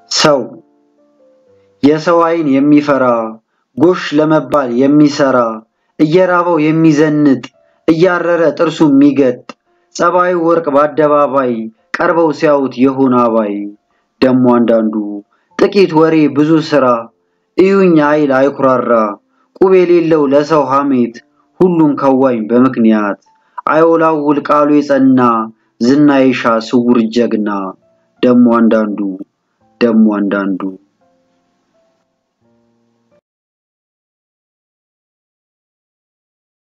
ሰው የሰው ዓይን የሚፈራ ጎሽ ለመባል የሚሰራ እየራበው የሚዘንጥ እያረረ ጥርሱ የሚገጥ ጸባዩ ወርቅ በአደባባይ ቀርበው ሲያዩት የሆነ አባይ ደሞ አንዳንዱ ጥቂት ወሬ ብዙ ስራ እዩኝ አይል አይኩራራ ቁብ የሌለው ለሰው ሐሜት ሁሉን ከዋኝ በምክንያት አይወላውል ቃሉ የጸና ዝና ይሻ ስውር ጀግና ደሞ አንዳንዱ ደሞ አንዳንዱ